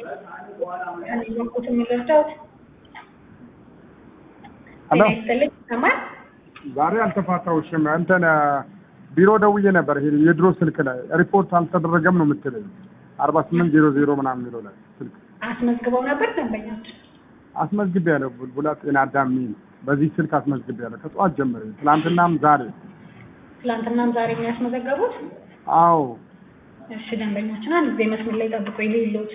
እኔ በኩት የሚረዳውት ሄሎ ጤና ይስጥልኝ ይሰማል? ዛሬ አልተፋታሁሽም። እንትን ቢሮ ደውዬ ነበር። ይሄ የድሮ ስልክ ላይ ሪፖርት አልተደረገም ነው የምትለኝ። አርባ ስምንት ዜሮ ዜሮ ምናምን የሚለው ላይ ስልክ አስመዝግበው ነበር ደንበኞች? አስመዝግቤያለሁ። ቡልቡላ ጤና አዳም የሚል በዚህ ስልክ አስመዝግቤያለሁ ከጠዋት ጀምሬ፣ ትናንትናም ዛሬ። ትላንትናም ዛሬ የሚያስመዘገቡት? አዎ እሺ ደንበኞችን አንድ ጊዜ መስመር ላይ ጠብቆ የሌሉት